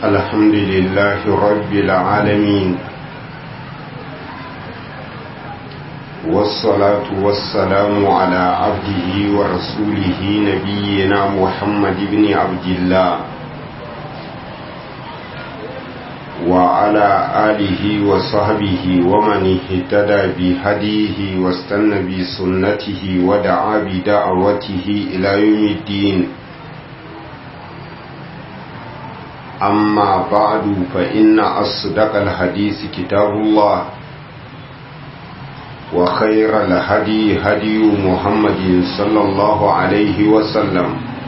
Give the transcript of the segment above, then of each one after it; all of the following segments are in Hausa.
الحمد لله رب العالمين والصلاة والسلام على عبده ورسوله نبينا محمد بن عبد الله وعلى آله وصحبه ومن اهتدى بهديه واستنى بسنته ودعا بدعوته إلى يوم الدين أما بعد فإن أصدق الحديث كتاب الله وخير الهدي هدي محمد صلى الله عليه وسلم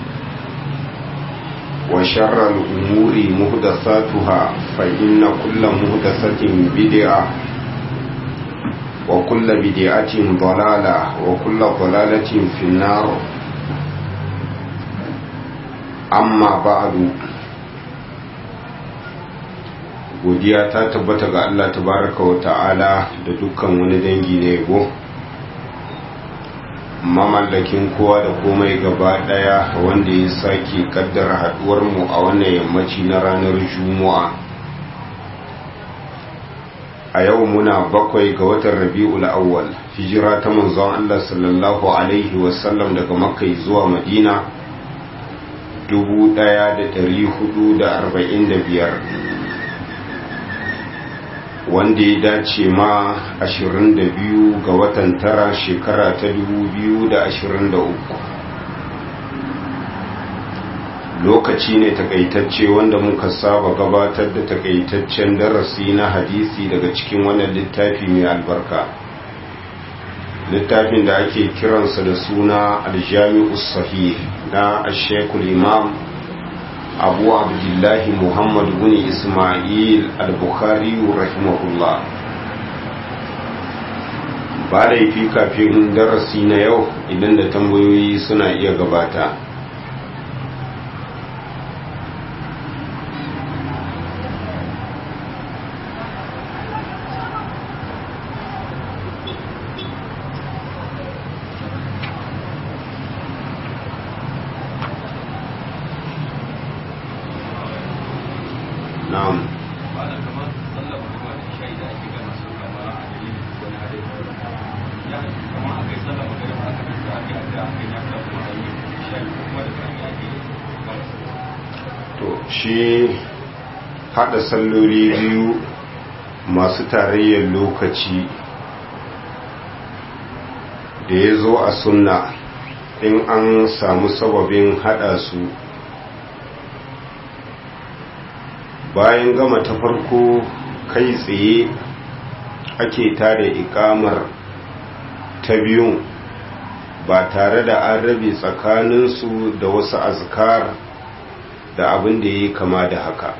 وشر الأمور مهدثاتها فإن كل مهدثة بدعة وكل بدعة ضلالة وكل ضلالة في النار أما بعد godiya ta tabbata ga Allah tabaraka wa ta'ala da dukkan wani dangi na yabo mamallakin kowa da komai gaba daya wanda ya sake kaddara haduwar mu a wannan yammaci na ranar juma'a a yau muna bakwai ga watan rabi'ul awwal hijira ta manzon Allah sallallahu alaihi wasallam daga makka zuwa madina 1445 wanda ya dace ma 22 ga watan tara shekara ta 2023 lokaci ne takaitacce wanda muka saba gabatar da takaitaccen darasi na hadisi daga cikin wannan littafi mai albarka littafin da ake kiransa da suna aljami'us sahih na ashekul imam abu abdullahi muhammad bin ismail al-bukhari rahimahullah ba laifi kafin darasi na yau idan da tambayoyi suna iya gabata na'am to shi hada salloli biyu masu tarayyar lokaci da ya zo a sunna in an samu sababin hada su bayan gama ta farko kai tsaye ake tada ikamar ta biyun ba tare da an rabe tsakaninsu da wasu azkar da abin da ya kama da haka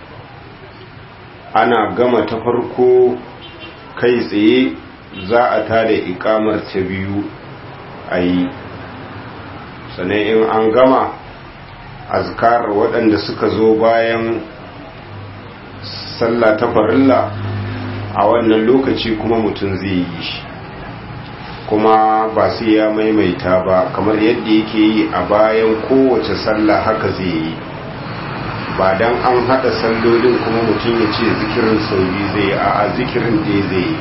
ana gama ta farko kai tsaye za a tada ikamar ta biyu a yi sannan in an gama azkar waɗanda suka zo bayan sallah ta farilla a wannan lokaci kuma mutum zai yi shi kuma ba sai ya maimaita ba kamar yadda yake yi a bayan kowace sallah haka zai yi ba don an hada sallolin kuma mutum ya ce zikirin sau biyu zai a a zikirin ɗaya zai yi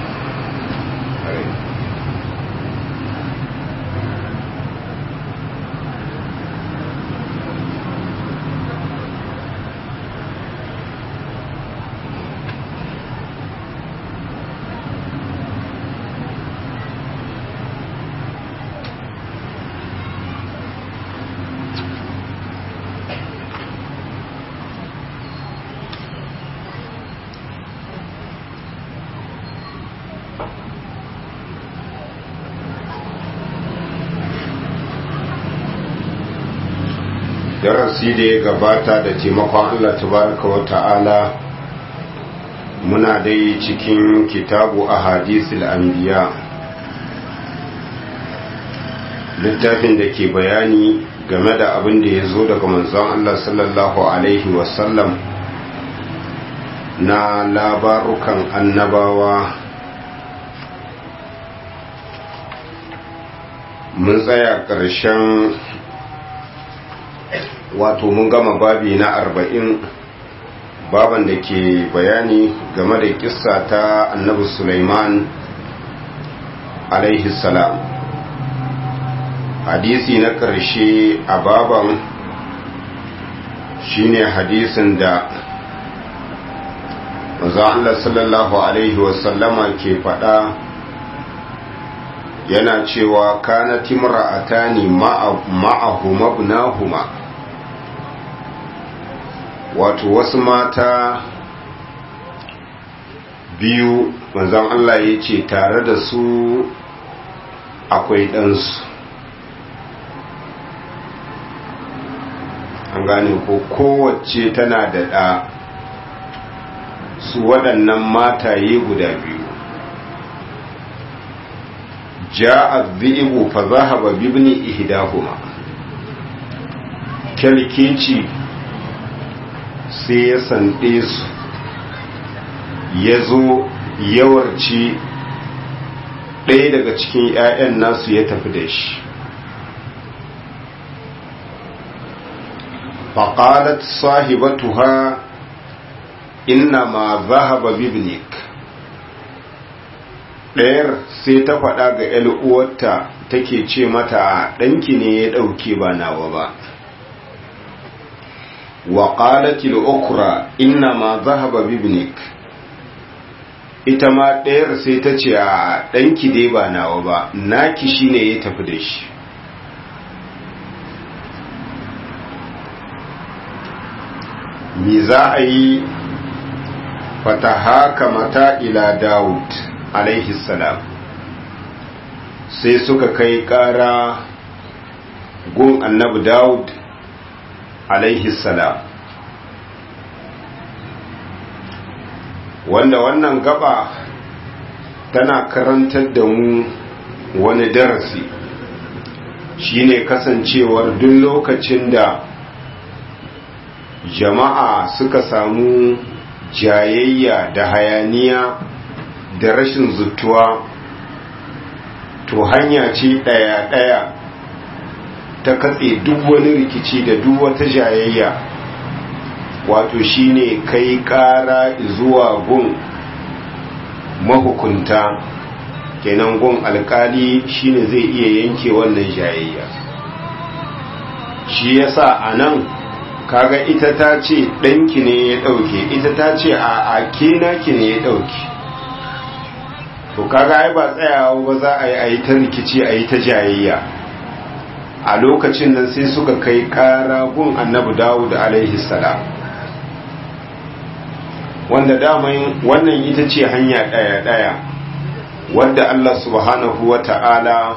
darasi da ya gabata da taimakon Allah tabaraka wa ta'ala muna dai cikin kitabu a hadisul anbiya littafin da ke bayani game da abin da ya zo daga manzon Allah sallallahu alaihi wasallam na labarukan annabawa mun tsaya ƙarshen wato mun gama babi na arba'in baban da ke bayani game da kissa ta annabi Sulaiman alaihi salam hadisi na ƙarshe a baban shine hadisin da manzo Allah sallallahu alaihi wasallama ke faɗa yana cewa kana timra'atani ma'ahuma ibnahuma wato wasu mata biyu manzon Allah ya ce tare da su akwai ɗansu an gane ko kowace tana da ɗa su waɗannan mataye guda biyu ja'a dhi'bu fa zahaba bibni ihdahuma kalkici sai ya sande su ya zo yawarci ɗaya daga cikin 'ya'yan nasu ya tafi da shi faƙalat sahibatuha inna ma zahaba bibnik ɗayar sai ta faɗa ga uwarta take ce mata ɗanki ne ya ɗauke ba nawa ba wa ƙalatil ukra inna ma zahaba bibnik ita ma ɗayar sai ta ce a ɗanki dai ba nawa ba naki shi ne ya tafi da shi me za a yi fata mata ila dawud alaihi salam sai suka kai ƙara gun annabi dawud alaihi salam wanda wannan gaba tana karantar da mu wani darasi shine kasancewar duk lokacin da jama'a suka samu jayayya da hayaniya da rashin zutuwa to hanya ce ɗaya-ɗaya ta katse duk wani rikici da duk wata jayayya wato shine kai ƙara zuwa gun mahukunta kenan gun alkali shine zai iya yanke wannan jayayya shi yasa a nan kaga ita ta ce ɗanki ne ya ɗauke ita ta ce a ake naki ne ya ɗauke to kaga ai ba tsayawa ba za a yi a yi ta rikici a yi ta jayayya a lokacin nan sai suka kai ƙara gun annabi dawud alaihi salam wanda daman wannan ita ce hanya ɗaya-ɗaya wadda allah subhanahu wa ta'ala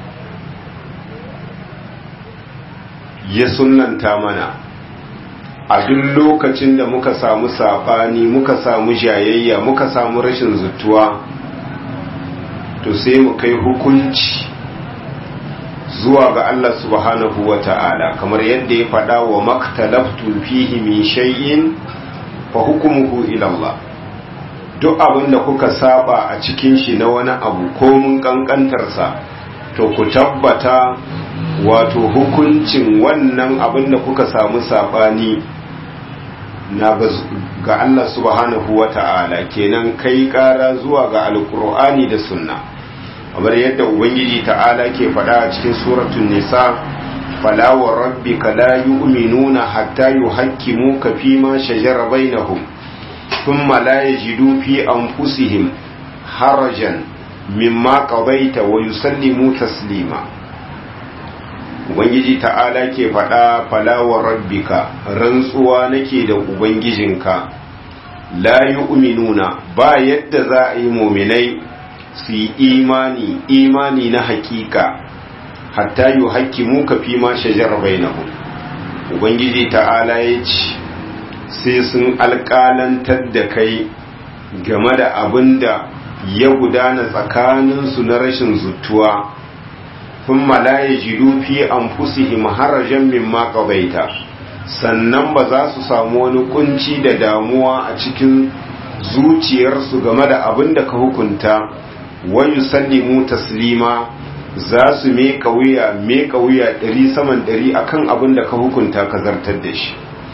ya sunanta mana a duk lokacin da muka samu saɓani muka samu jayayya muka samu rashin zutuwa to sai mu kai hukunci zuwa ga Allah subhanahu wa ta'ala kamar yadda ya faɗa wa maktalaftu fihi min shay'in fa hukumuhu ila Allah duk abin da kuka saba a cikin shi na wani abu ko mun kankantarsa to ku tabbata wato hukuncin wannan abin da kuka samu sabani na ga Allah subhanahu wa ta'ala kenan kai kara zuwa ga alkur'ani da sunna kamar yadda ubangiji ta'ala ke faɗa a cikin suratun nisa fala wa rabbika la yu'minuna hatta yuhakkimuka fi ma shajara bainahum thumma la yajidu fi anfusihim harajan mimma qadaita wa yusallimu taslima ubangiji ta'ala ke faɗa falawar rabbika rantsuwa nake da ubangijinka la yu'minuna ba yadda za a yi muminai su yi imani imani na hakika hatta yi haƙƙi muka fi ma shajar bainahum ubangiji ta'ala ya ce sai sun alƙalantar da kai game da abin da ya gudana tsakaninsu na rashin zutuwa ثم لا يجدوا في أنفسهم حرجا مما قضيت sannan ba za su samu wani kunci da damuwa a cikin zuciyarsu game da abin da ka hukunta wayu sallimu taslima za su meka wuya meka wuya ɗari saman ɗari akan abin da ka hukunta ka zartar da shi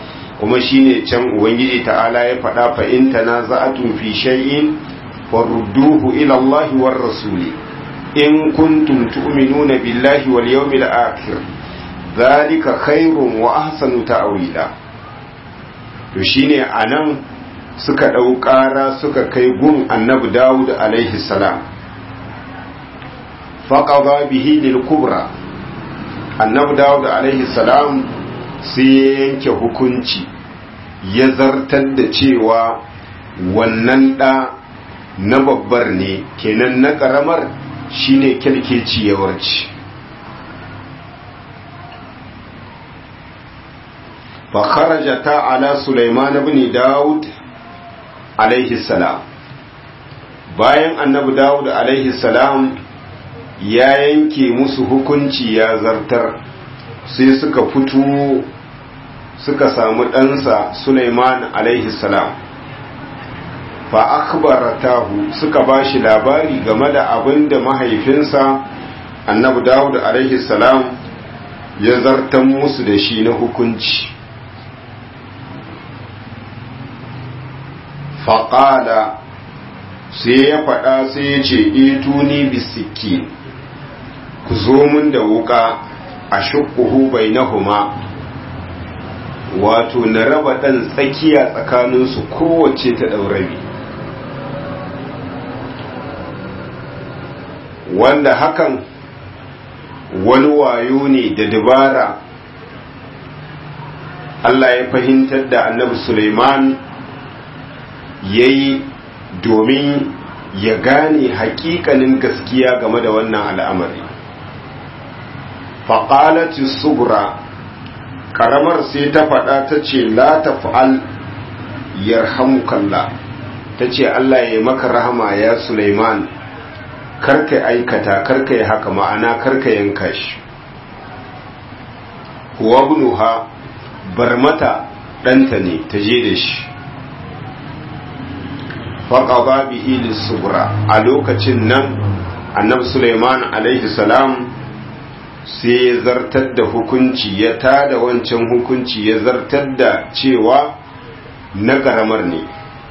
kuma shine can ubangiji ta'ala ya faɗa fa in tanaza'atum fi shay'in farudduhu ila Allah war rasuli in kuntum tu'minuna billahi wal yawmil akhir dhalika khairun wa ahsanu ta'wila to shine anan suka ɗau ƙara suka kai gun annabi Dawud alaihi salam faqada bihi lil kubra annabi Dawud alaihi salam sai ya yanke hukunci ya zartar da cewa wannan ɗa na babbar ne kenan na ƙaramar shine kyalkeci yawarci فخرجتا على سليمان بن داود عليه السلام bayan annabi dawud alaihi salam ya yanke musu hukunci ya zartar sai suka fito suka samu ɗansa suleiman alaihi salam fa akhbaratahu suka ba shi labari game da abin da mahaifinsa annabi dawud alaihi salam ya zartan musu da shi na hukunci faƙala sai ya faɗa sai ya ce ituni bisiki ku zo mun da wuka a shukuhu bai na huma wato na raba ɗan tsakiya tsakaninsu kowace ta ɗaurabi wanda hakan wani wayo ne da dabara Allah ya fahimtar da annabi Suleiman ya yi domin ya gane hakikanin gaskiya game da wannan al'amari faƙalati subra ƙaramar sai ta faɗa ta ce la ta fa'al yarhamukalla ta ce Allah ya maka rahama ya Suleiman karka aikata karka yi haka ma'ana karka yanka shi huwa bunuha bar mata ɗanta ne ta je da shi faƙaɓa bihi lissubra a lokacin nan annabi suleiman alaihi salam sai ya zartar da hukunci ya tada wancan hukunci ya zartar da cewa na ƙaramar ne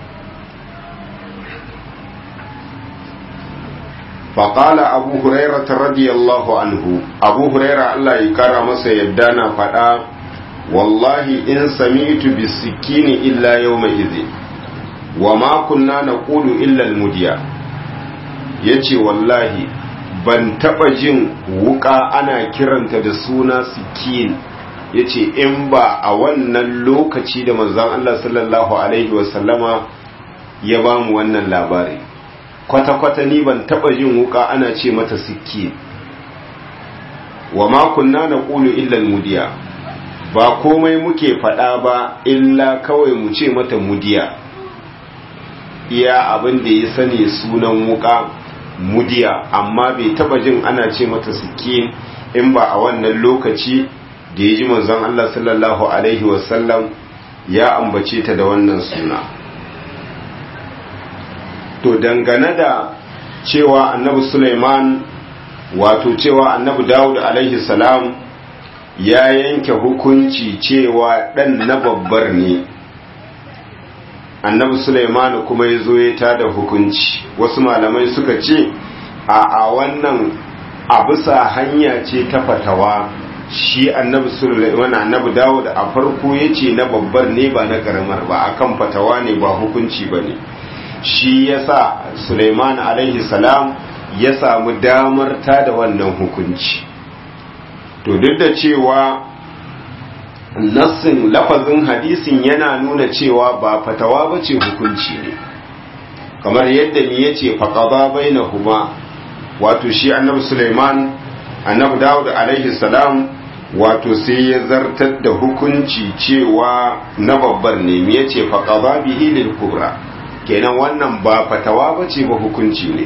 faƙala abu huraira ta radiyallahu anhu abu huraira allah ya kara masa yadda na faɗa wallahi in sami'tu bisikini illa yawma idhin wa ma kunna naqulu illa almudiya yace wallahi ban taba jin wuka ana kiranta da suna sikin yace in ba a wannan lokaci da manzon Allah sallallahu alaihi wasallama ya ba mu wannan labari kwata-kwata ni ban taba jin wuka ana ce mata sikin wa ma kunna naqulu illa almudiya ba komai muke faɗa ba illa kawai mu ce mata mudiya iya abin da ya sani sunan wuka mudiya amma bai taba jin ana ce mata sikin in ba a wannan lokaci da ya ji manzon Allah sallallahu alaihi wasallam ya ambace ta da wannan suna to dangane da cewa annabi Sulaiman wato cewa annabi Dawud alaihi salam ya yanke hukunci cewa ɗan na babbar ne annabi Sulaiman kuma ya zo ya tada hukunci wasu malamai suka ce a a wannan a bisa hanya ce ta fatawa shi annabi Sulaiman annabi Dawud a farko ya ce na babbar ne ba na karamar ba akan fatawa ne ba hukunci ba ne shi yasa Sulaiman alaihi salam ya samu damar tada wannan hukunci to duk da cewa nassin lafazin hadisin yana nuna cewa ba fatawa ba ce hukunci ne kamar yadda ni ya ce faƙaba bai na huma wato shi annabi suleiman annabi dawud alaihi salam wato sai ya zartar da hukunci cewa na babbar ne me ya ce faƙaba bihi lil kubra kenan wannan ba fatawa ba ce ba hukunci ne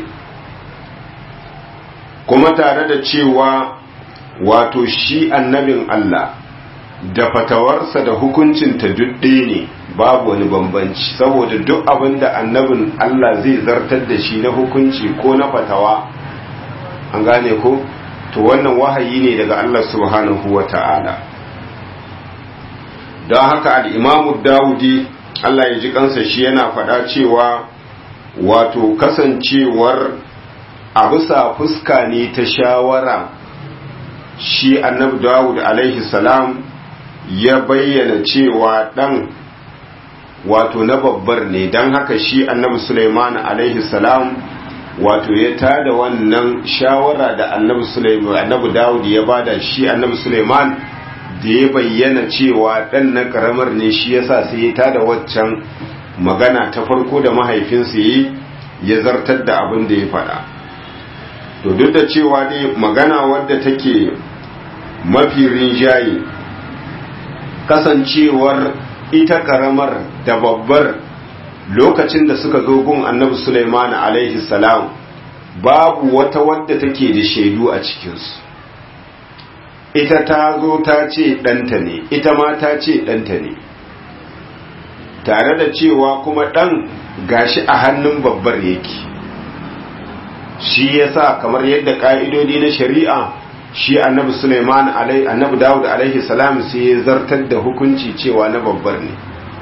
kuma tare da cewa wato shi annabin Allah da fatawarsa da hukuncinta duk ɗaya ne babu wani bambanci saboda duk abin da annabin Allah zai zartar da shi na hukunci ko na fatawa an gane ko to wannan wahayi ne daga Allah subhanahu wa ta'ala don haka al'imamu dawudi Allah ya ji kansa shi yana faɗa cewa wato kasancewar a bisa fuska ne ta shawara shi annabi dawud alaihi salam ya bayyana cewa ɗan wato na babbar ne don haka shi annabi suleiman alaihi salam wato ya tada wannan shawara da annabi suleiman annabi dawud ya bada shi annabi suleiman da ya bayyana cewa ɗan na ƙaramar ne shi yasa sai ya tada waccan magana ta farko da mahaifinsa yi ya zartar da abin da ya faɗa to duk da cewa dai magana wadda take mafi rinjaye kasancewar ita ƙaramar da babbar lokacin da suka zo gun annabi Sulaiman alaihi salam babu wata wadda take da shaidu a cikinsu ita ta zo ta ce ɗanta ne ita ma ta ce ɗanta ne tare da cewa kuma ɗan gashi a hannun babbar yake shi yasa kamar yadda ƙa'idodi na shari'a shi annabi Suleiman alai annabi Dawud alaihi salam sai ya zartar da hukunci cewa na babbar ne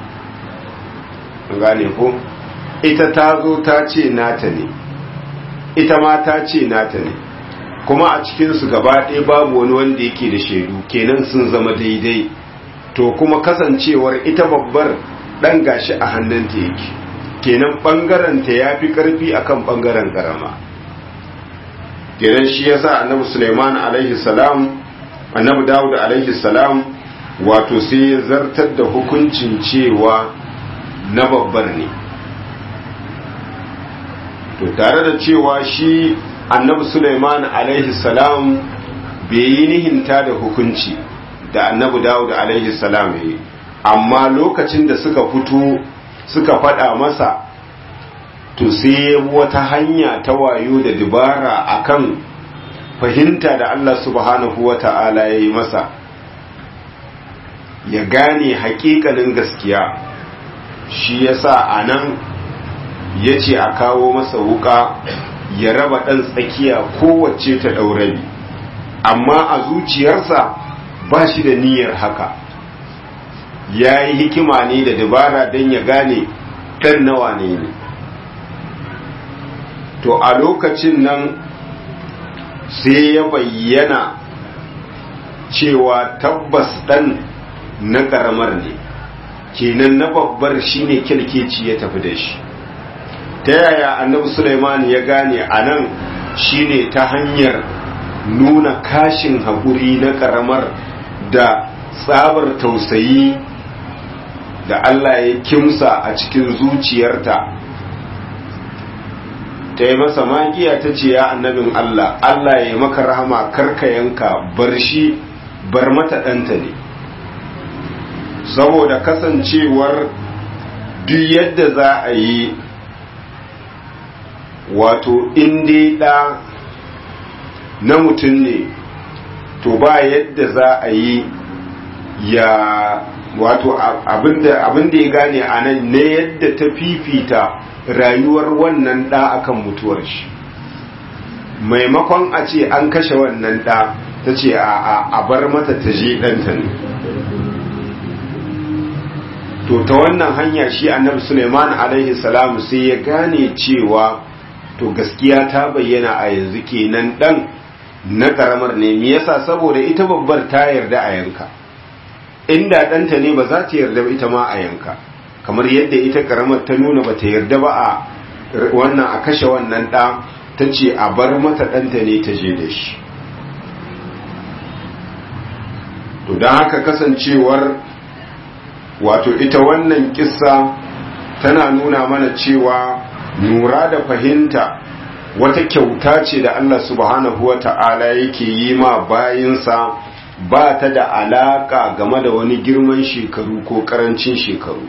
gane ko ita ta zo ta ce nata ne ita ma ta ce nata ne kuma a cikinsu gaba ɗaya babu wani wanda yake da shaidu kenan sun zama daidai to kuma kasancewar ita babbar ɗan gashi a hannunta yake kenan ɓangaranta ya fi ƙarfi akan ɓangaren ƙarama kenan shi yasa annabi suleiman alaihi salam annabi dawud alaihi salam wato sai ya zartar da hukuncin cewa na babbar ne to tare da cewa shi annabi Sulaiman alaihi salam bai yi nihinta da hukunci da annabi Dawud alaihi salam yi amma lokacin da suka fito suka faɗa masa to sai wata hanya ta wayo da dubara akan fahimta da Allah subhanahu wa ta'ala ya yi masa ya gane haƙiƙanin gaskiya shi yasa a nan ya ce a kawo masa wuka ya raba ɗan tsakiya kowace ta ɗaurabi amma a zuciyarsa ba shi da niyyar haka ya yi hikima ne da dabara don ya gane ɗan nawa ne ne to a lokacin nan sai ya bayyana cewa tabbas ɗan na ƙaramar ne kenan na babbar shine kyalkeci ya tafi da shi ta yaya annabi Sulaiman ya gane a nan shine ta hanyar nuna kashin haƙuri na ƙaramar da tsabar tausayi da Allah ya kimsa a cikin zuciyarta ta yi masa magiya ta ce ya annabin Allah Allah ya maka rahama karka yanka bar shi bar mata ɗanta ne saboda kasancewar duk yadda za a yi wato dai ɗa na mutum ne to ba yadda za a yi ya wato abinda ya gane a nan ne yadda ta fifita rayuwar wannan ɗa akan mutuwar shi maimakon a ce an kashe wannan ɗa ta ce a bar mata ta je ɗanta ne to ta wannan hanya shi annabi suleiman alaihi salamu sai ya gane cewa to gaskiya ta bayyana a yanzu kenan dan na karamar ne me yasa saboda ita babbar ta yarda a yanka inda ɗanta ne ba za ta yarda ita ma a yanka kamar yadda ita karamar ta nuna ba ta yarda ba a wannan a kashe wannan ɗa ta ce a bar mata ɗanta ne ta je da shi to don haka kasancewar wato ita wannan kissa tana nuna mana cewa nura da fahimta wata kyauta ce da Allah subhanahu wa ta'ala yake yi ma bayinsa ba ta da alaka game da wani girman shekaru ko karancin shekaru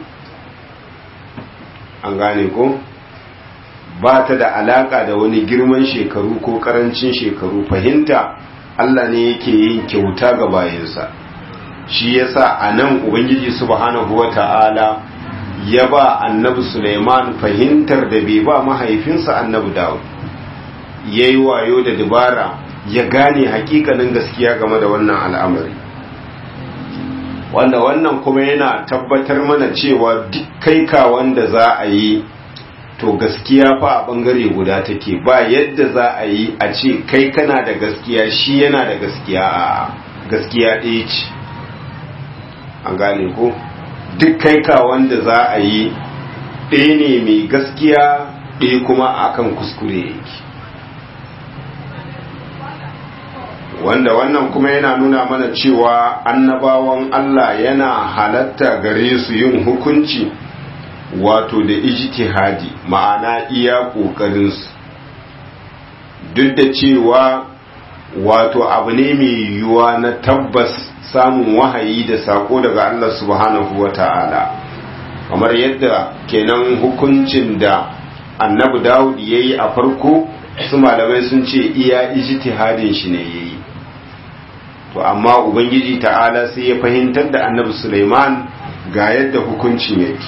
an gane ko ba ta da alaka da wani girman shekaru ko karancin shekaru fahimta Allah ne yake yin kyauta ga bayinsa shi yasa a nan ubangiji subhanahu wa ta'ala ya ba annabi Suleiman fahimtar da bai ba mahaifinsa annabi Dawud ya yi wayo da dabara ya gane hakikanin gaskiya game da wannan al'amari wanda wannan kuma yana tabbatar mana cewa duk kai ka wanda za a yi to gaskiya fa a bangare guda take ba yadda za a yi a ce kai kana da gaskiya shi yana da gaskiya a gaskiya ɗaya ce an gane ko duk kai ka wanda za a yi ɗaya ne mai gaskiya ɗaya kuma akan kuskure yake wanda wannan kuma yana nuna mana cewa annabawan Allah yana halatta gare su yin hukunci wato da ijtihadi ma'ana iya ƙoƙarinsu duk da cewa wato abu ne mai yiwuwa na tabbas samun wahayi da sako daga Allah subhanahu wa ta'ala kamar yadda kenan hukuncin da annabi dawud ya yi a farko su malamai sun ce iya ijtihadin shi ne ya yi to amma ubangiji ta'ala sai ya fahimtar da annabi suleiman ga yadda hukuncin yake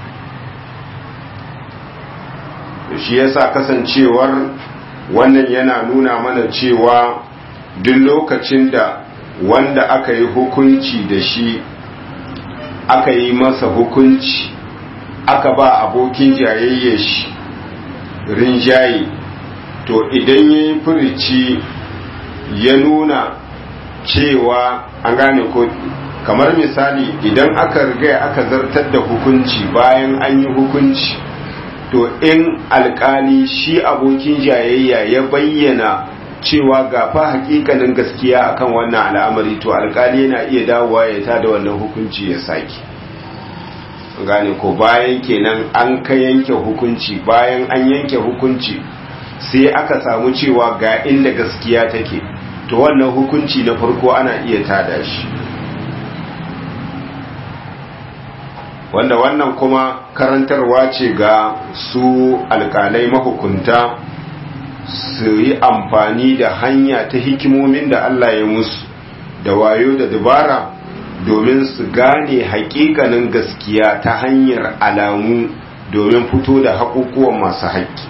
shi yasa kasancewar wannan yana nuna mana cewa duk lokacin da wanda aka yi hukunci da shi aka yi masa hukunci aka ba abokin jayayye shi rinjaye to idan ya yi furici ya nuna cewa an gane ko kamar misali idan aka riga aka zartar da hukunci bayan an yi hukunci to in alkali shi abokin jayayya ya bayyana cewa gafa hakikanin gaskiya akan wannan al'amari to alkali yana iya dawowa ya tada wannan hukunci ya saki gane ko bayan kenan an ka yanke hukunci bayan an yanke hukunci sai aka samu cewa ga inda gaskiya take to wannan hukunci na farko ana iya tada shi wanda wannan kuma karantarwa ce ga su alkalai mahukunta su yi amfani da hanya ta hikimomin da Allah ya musu da wayo da dabara domin su gane hakikanin gaskiya ta hanyar alamu domin fito da haƙuƙuwan masu haƙƙi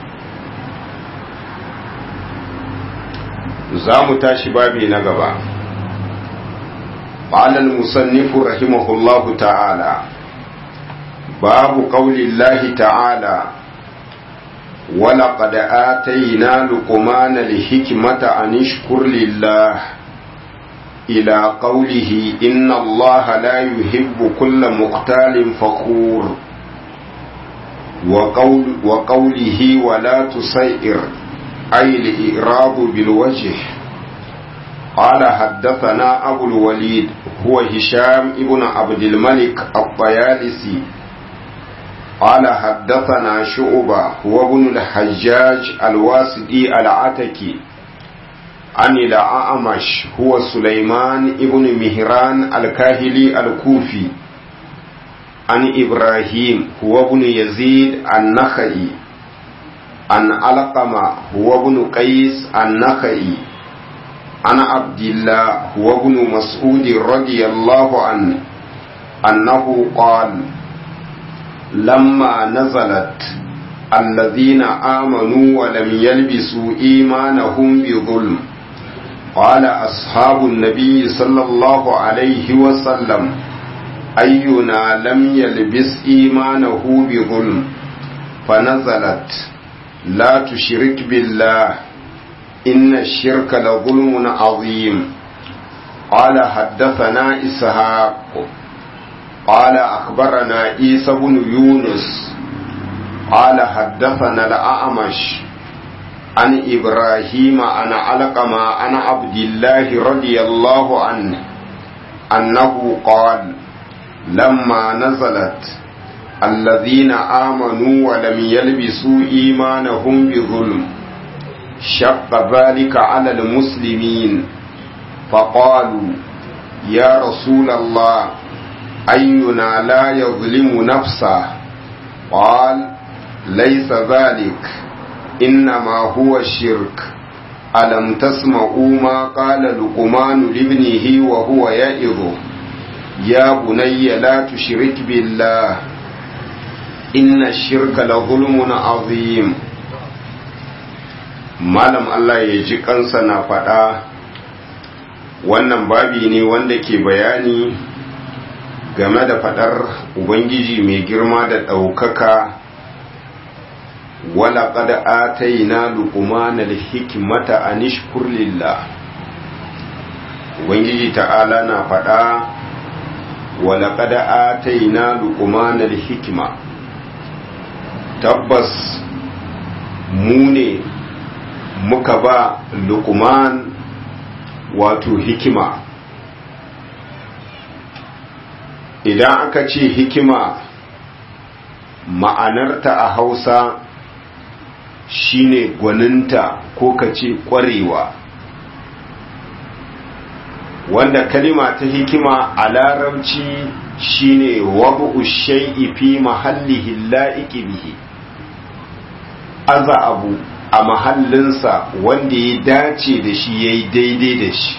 za mu tashi babi na gaba قال المصنف رحمه الله تعالى باب قول الله تعالى ولقد آتينا لقمان الحكمة أن اشكر لله إلى قوله إن الله لا يحب كل مختال فخور وقول وقوله ولا تسير أي الإعراب بالوجه قال حدثنا أبو الوليد هو هشام ابن عبد الملك الطيالسي قال حدثنا شعبة هو ابن الحجاج الواسدي العتكي عن الأعمش هو سليمان ابن مهران الكاهلي الكوفي عن إبراهيم هو ابن يزيد النخعي عن علقمة هو ابن قيس النخعي عن عبد الله هو ابن مسعود رضي الله عنه أنه قال لما نزلت الذين آمنوا ولم يلبسوا إيمانهم بظلم قال أصحاب النبي صلى الله عليه وسلم أينا لم يلبس إيمانه بظلم فنزلت لا تشرك بالله إن الشرك لظلم عظيم قال حدثنا إسحاق قال أخبرنا عيسى بن يونس قال حدثنا الأعمش عن إبراهيم عن علقمة عن عبد الله رضي الله عنه أنه قال لما نزلت الذين آمنوا ولم يلبسوا إيمانهم بظلم شق ذلك على المسلمين فقالوا يا رسول الله أينا لا يظلم نفسه قال ليس ذلك إنما هو الشرك ألم تسمعوا ما قال لقمان لابنه وهو يئظ يا بني لا تشرك بالله إن الشرك لظلم عظيم malam Allah ya ji kansa na faɗa wannan babi ne wanda ke bayani game da fadar ubangiji mai girma da ɗaukaka wala qad atayna luqmana al-hikmata an ishkur lillah ubangiji ta'ala na fada wala qad atayna luqmana al-hikma tabbas mu ne muka ba luqman wato hikima idan aka ce hikima ma'anarta a hausa shine gwaninta ko ka ce ƙwarewa wanda kalima ta hikima a larabci shine wabu shay'i fi mahallihi la'iki bihi aza abu a mahallinsa wanda ya dace da shi ya yi daidai da shi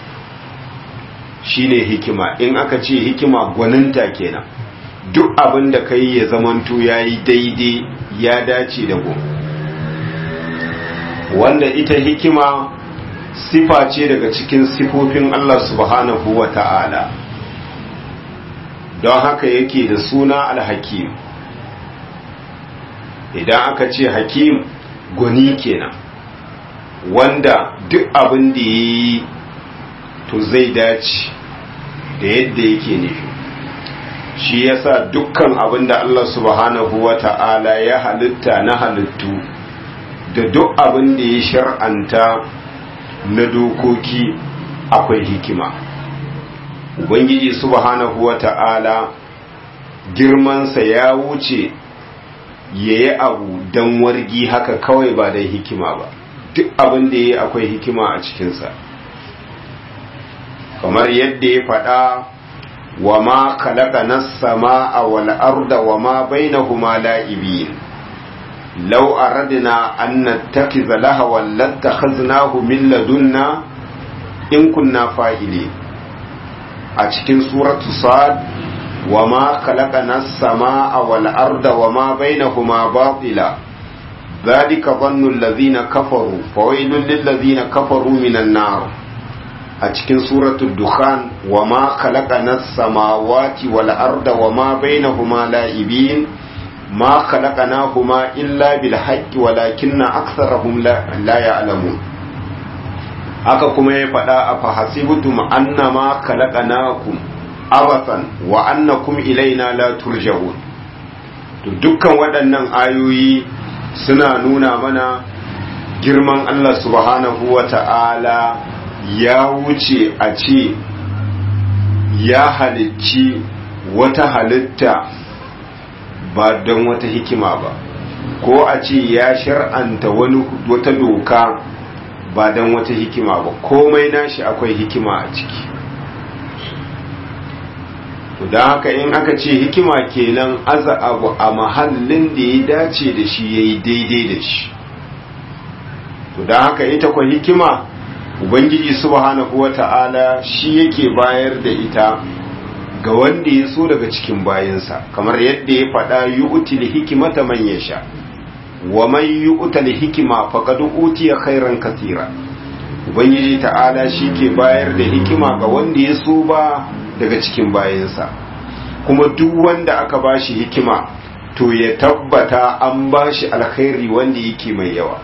shine hikima in aka ce hikima gwaninta kenan duk abin da ka yi ya zamanto ya yi daidai ya dace da gun wanda ita hikima sifa ce daga cikin sifofin Allah subhanahu wa ta'ala don haka yake da suna alhakim idan aka ce hakim gwani kenan wanda duk abin da ya yi to zai dace da yadda yake nufi shi yasa dukkan abin da Allah subhanahu wa ta'ala ya halitta na halittu da duk abin da ya shar'anta na dokoki akwai hikima ubangiji subhanahu wa ta'ala girmansa ya wuce ya yi abu don wargi haka kawai ba don hikima ba duk abin da ya yi akwai hikima a cikinsa kamar yadda ya faɗa wa ma kalaka na sama a wal'arda wa ma bainahuma la'ibin lau aradna an nattakiza lahawan lattakhaznahu min ladunna in kunna fa'ile a cikin suratu sad wa ma khalaqana as-samaa wal arda wa ma bainahuma batila dhalika dhannu alladhina kafaru fawailul lil ladhina kafaru minan nar a cikin suratu dukhan wa ma khalaqana as-samawati wal arda wa ma bainahuma la'ibin ما خلقناهما إلا بالحق ولكن أكثرهم لا, لا يعلمون haka kuma ya faɗa a fahasibutum annama khalaqnakum abathan wa annakum ilaina la turja'un to dukkan waɗannan ayoyi suna nuna mana girman Allah subhanahu wa ta'ala ya wuce a ce ya halicci wata halitta ba don wata hikima ba ko a ce ya shar'anta wani wata doka ba don wata hikima ba komai nashi akwai hikima a ciki to don haka in aka ce hikima kenan aza abu a mahallin da ya dace da shi ya yi daidai da shi to don haka ita kwa hikima ubangiji subhanahu wa ta'ala shi yake bayar da ita ga wanda ya so daga cikin bayansa kamar yadda ya faɗa yi utili hikimata man ya sha wa man yi utili hikima faƙad utiya khairan kasira ubangiji ta'ala shi ke bayar da hikima ga wanda ya so ba daga cikin bayansa kuma duk wanda aka ba shi hikima to ya tabbata an ba shi alkhairi wanda yake mai yawa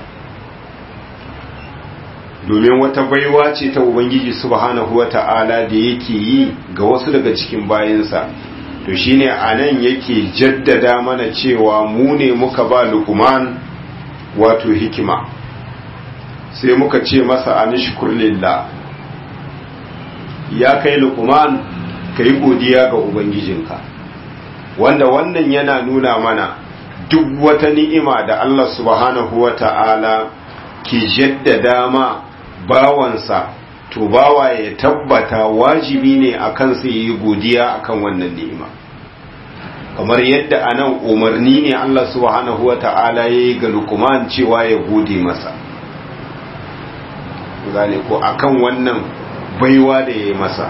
domin wata baiwa ce ta ubangiji subhanahu wa ta'ala da yake yi ga wasu daga cikin bayansa to shine anan yake jaddada mana cewa mu ne muka ba lukman wato hikima sai muka ce masa anishkur lillah ya kai lukman ka yi godiya ga ubangijinka wanda wannan yana nuna mana duk wata ni'ima da Allah subhanahu wa ta'ala ke jaddada ma bawansa to bawa ya tabbata wajibi ne a kansa yi godiya akan wannan ni'ima kamar yadda anan umarni ne Allah subhanahu wa ta'ala ya yi ga lukuman cewa ya gode masa gane ko akan wannan baiwa da ya yi masa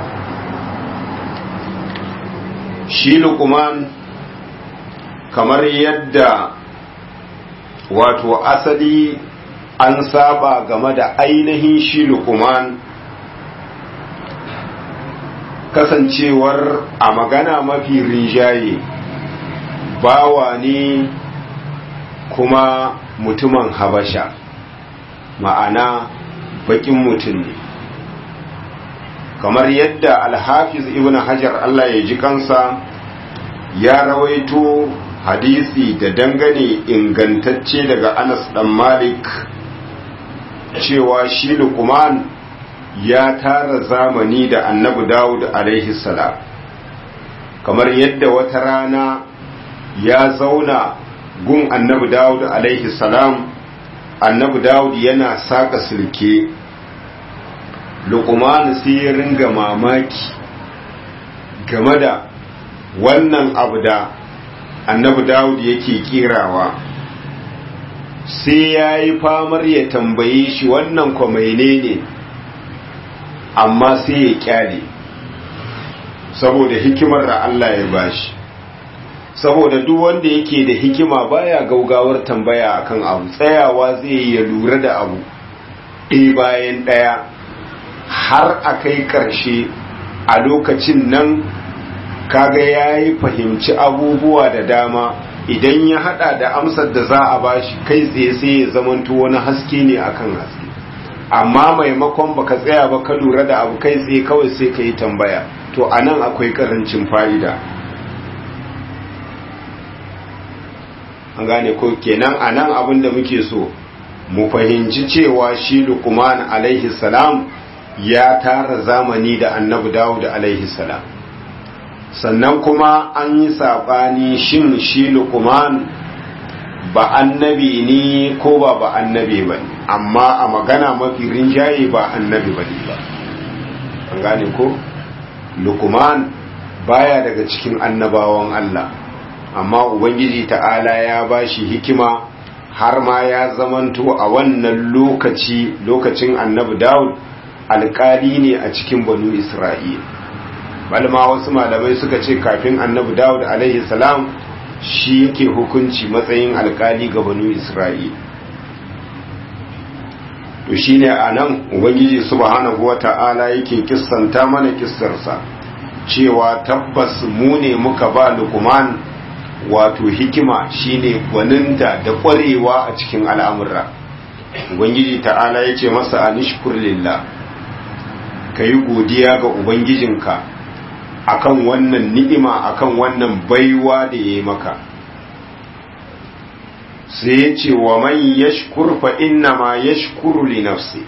shi lukuman kamar yadda wato asali an saba game da ainihin shi lukuman kasancewar a magana mafi rinjaye bawa ne kuma mutumin habasha ma'ana bakin mutum ne kamar yadda alhafiz ibn hajar Allah ya ji kansa ya rawaito hadisi da dangane ingantacce daga anas dan malik cewa shi luqman ya tara zamani da annabi dawud alaihi salam kamar yadda wata rana ya zauna gun annabi dawud alaihi salam annabi dawud yana saka silke luqman sai ya ringa mamaki game da wannan abu da annabi dawud yake kirawa sai ya yi famar ya tambaye shi wannan kwamaine ne amma sai ya kyale saboda hikimar da Allah ya bashi saboda duk wanda yake da hikima baya gaugawar tambaya akan abu tsayawa zai ya lura da abu ɗaya bayan ɗaya har a kai ƙarshe a lokacin nan kaga ya yi fahimci abubuwa da dama idan ya hada da amsar da za a bashi kai tsaye sai ya zamanto wani haske ne akan haske amma maimakon baka tsaya ba ka lura da abu kai tsaye kawai sai ka yi tambaya to a nan akwai karancin fa'ida an gane ko kenan a nan abin da muke so mu fahimci cewa shi lukuman alaihi salam ya tara zamani da annabi dawud alaihi salam sannan kuma an yi saɓani shin shi lukuman ba annabi ne ko ba ba annabi ba ne amma a magana mafi rinjaye ba annabi ba ne ba an gane ko lukuman baya daga cikin annabawan Allah amma ubangiji ta'ala ya ba shi hikima har ma ya zamanto a wannan lokaci lokacin annabi dawud alkali ne a cikin banu isra'ila balma wasu malamai suka ce kafin annabi dawud alaihi salam shi yake hukunci matsayin alkali ga banu isra'il to shine a nan ubangiji subhanahu wata'ala yake kissanta mana kissarsa cewa tabbas mu ne muka ba lukuman wato hikima shine gwaninta da kwarewa a cikin al'amurra ubangiji ta'ala ya ce masa anishkur lillah ka yi godiya ga ubangijinka akan wannan ni'ima akan wannan baiwa da ya yi maka sai ya ce wa man yashkur fa inna ma yashkuru li nafsi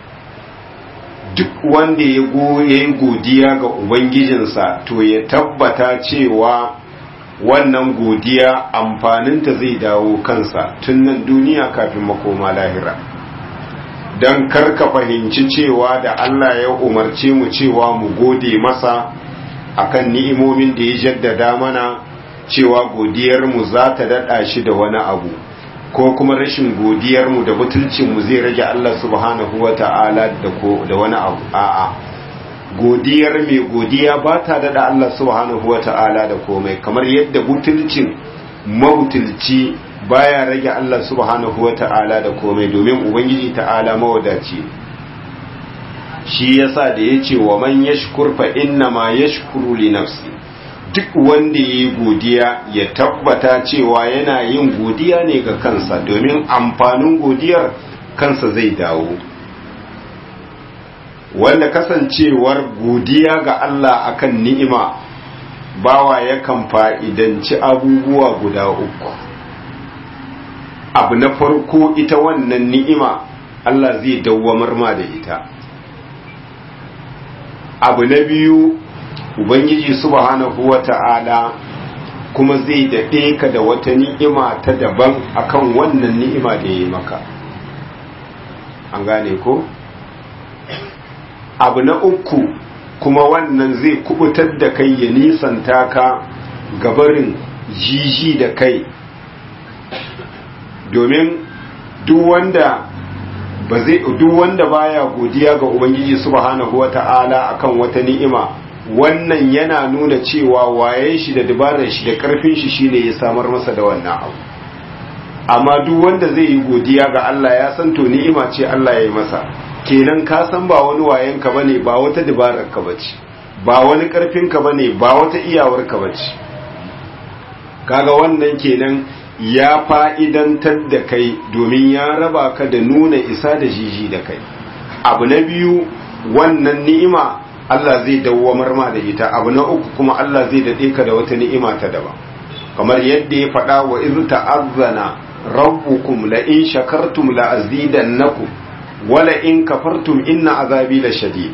duk wanda ya yi godiya ga ubangijinsa to ya tabbata cewa wannan godiya amfaninta zai dawo kansa tun nan duniya kafin makoma lahira don karka fahimci cewa da Allah ya umarce mu cewa mu gode masa akan ni'imomin da ya jaddada mana cewa godiyarmu za ta daɗa shi da wani abu ko kuma rashin godiyarmu da butulcinmu zai rage Allah subhanahu wa ta'ala da wani abu a'a godiyar mai godiya ba ta daɗa Allah subhanahu wa ta'ala da komai kamar yadda butulcin mabutulci baya rage Allah subhanahu wa ta'ala da komai domin ubangiji ta'ala mawadaci shi yasa da ya ce wa man yashkur fa inna ma yashkuru li nafsi duk wanda ya yi godiya ya tabbata cewa yana yin godiya ne ga kansa domin amfanin godiyar kansa zai dawo wanda kasancewar godiya ga Allah akan ni'ima bawa yakan fa'idanci abubuwa guda uku abu na farko ita wannan ni'ima Allah zai dawwamar ma da ita abu na biyu ubangiji subhanahu wata'ala kuma zai daɗe ka da wata ni'ima ta daban akan wannan ni'ima da ya yi maka an gane ko abu na uku kuma wannan zai kubutar da kai ya nisanta ka gabarin jiji da kai domin duk wanda ba zai duk wanda baya godiya ga ubangiji subhanahu wata'ala akan wata ni'ima wannan yana nuna cewa waye shi da dabarar shi da karfin shi shine ya samar masa da wannan abu amma duk wanda zai yi godiya ga Allah ya san to ni'ima ce Allah ya yi masa kenan ka san ba wani wayen ka bane ba wata dabarar ka bace ba wani karfinka ba ne ba wata iyawarka ba ce kaga wannan kenan ya fa'idantar da kai domin ya raba ka da nuna isa da jiji da kai abu na biyu wannan ni'ima Allah zai dawwamar ma da ita abu na uku kuma Allah zai daɗe ka da wata ni'ima ta daban kamar yadda ya faɗa wa iz ta'azzana rabbukum la in shakartum la azidannakum wala in kafartum inna azabi la shadid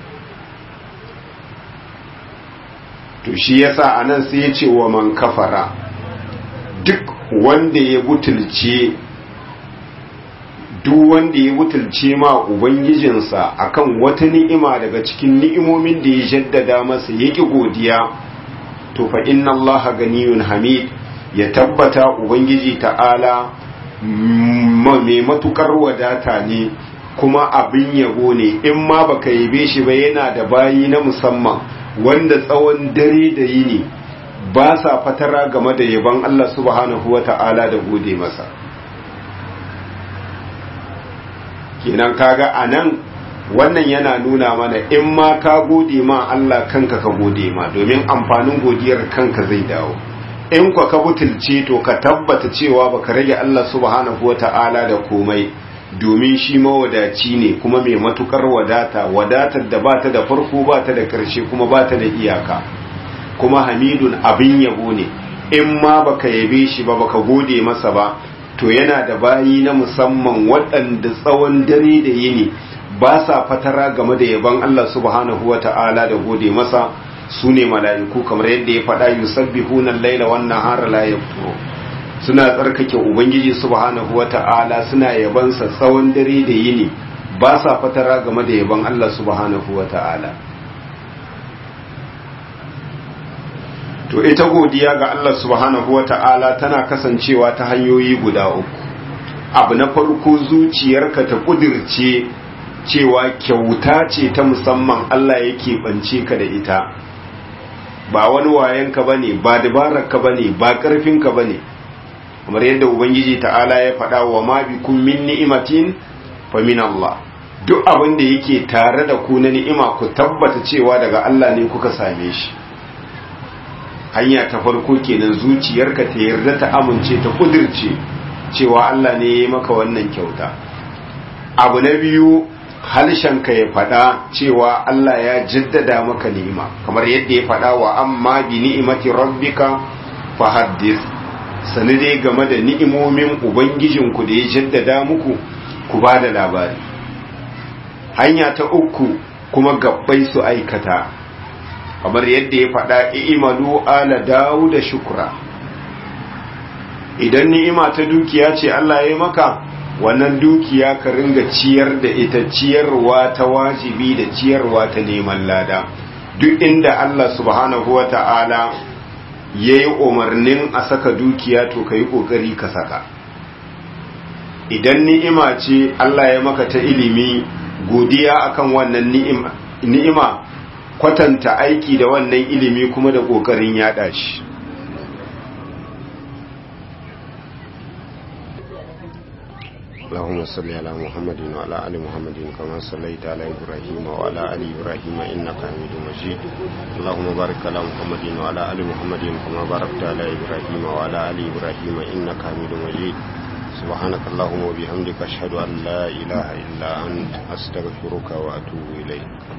to shi yasa anan sai ya ce wa man kafara duk wanda ya butulce duk wanda ya butulce ma ubangijinsa akan wata ni'ima daga cikin ni'imomin da ya jaddada masa yaki godiya to fa inna allaha ganiyun hamid ya tabbata ubangiji ta'ala mai matukar wadata ne kuma abin yabo ne in ma baka yabe shi ba yana da bayi na musamman wanda tsawon dare da yini ba sa fatara game da yaban Allah subhanahu wa ta'ala da gode masa kenan kaga anan wannan yana nuna mana in ma ka gode ma Allah kanka ka gode ma domin amfanin godiyar kanka zai dawo in kwa ka butulce to ka tabbata cewa baka rage Allah subhanahu wata'ala da komai domin shi mawadaci ne kuma mai matukar wadata wadatar da bata da farko bata da karshe kuma bata da iyaka kuma hamidun abin yabo ne in ma baka yabe shi ba baka gode masa ba to yana da bayi na musamman waɗanda tsawon dare da yini ba sa fatara game da yaban Allah subhanahu wa ta'ala da gode masa su ne mala'iku kamar yadda ya faɗa yusabbihuna al-laila wan nahara la yafturu suna tsarkake ubangiji subhanahu wa ta'ala suna yabansa tsawon dare da yini ba sa fatara game da yaban Allah subhanahu wa ta'ala to ita godiya ga Allah subhanahu wa ta'ala tana kasancewa ta hanyoyi guda uku abu na farko zuciyarka ta kudirce cewa kyauta ce ta musamman Allah yake bance ka da ita ba wani wayanka bane ba dabararka bane ba karfinka bane kamar yadda ubangiji ta'ala ya faɗa wa ma bikum min ni'matin fa min Allah duk abin da yake tare da ku na ni'ima ku tabbata cewa daga Allah ne kuka same shi hanya ta farko kenan zuciyarka ta yarda ta amince ta kudirce cewa Allah ne ya yi maka wannan kyauta abu na biyu ka ya faɗa cewa Allah ya jaddada maka ni'ima kamar yadda ya faɗa wa amma bi ni'imati rabbika fa haddith sani dai game da ni'imomin ubangijinku da ya jaddada muku ku ba da labari hanya ta uku kuma gabbai su aikata kamar yadda ya faɗa i'malu ala dawo da shukra idan ni'ima ta dukiya ce Allah ya yi maka wannan dukiya ka ringa ciyar da ita ciyarwa ta wajibi da ciyarwa ta neman lada duk inda Allah subhanahu wa ta'ala ya yi umarnin a saka dukiya to ka yi ƙoƙari ka saka idan ni'ima ce Allah ya maka ta ilimi godiya akan wannan ni'ima kwatanta aiki da wannan ilimi kuma da ƙoƙarin yaɗa shi اللهم صل على محمد وعلى ال محمد كما صليت على ابراهيم وعلى ال ابراهيم انك حميد مجيد اللهم بارك على محمد وعلى ال محمد كما باركت على ابراهيم وعلى ال ابراهيم انك حميد مجيد سبحانك اللهم وبحمدك اشهد ان لا اله الا انت استغفرك واتوب اليك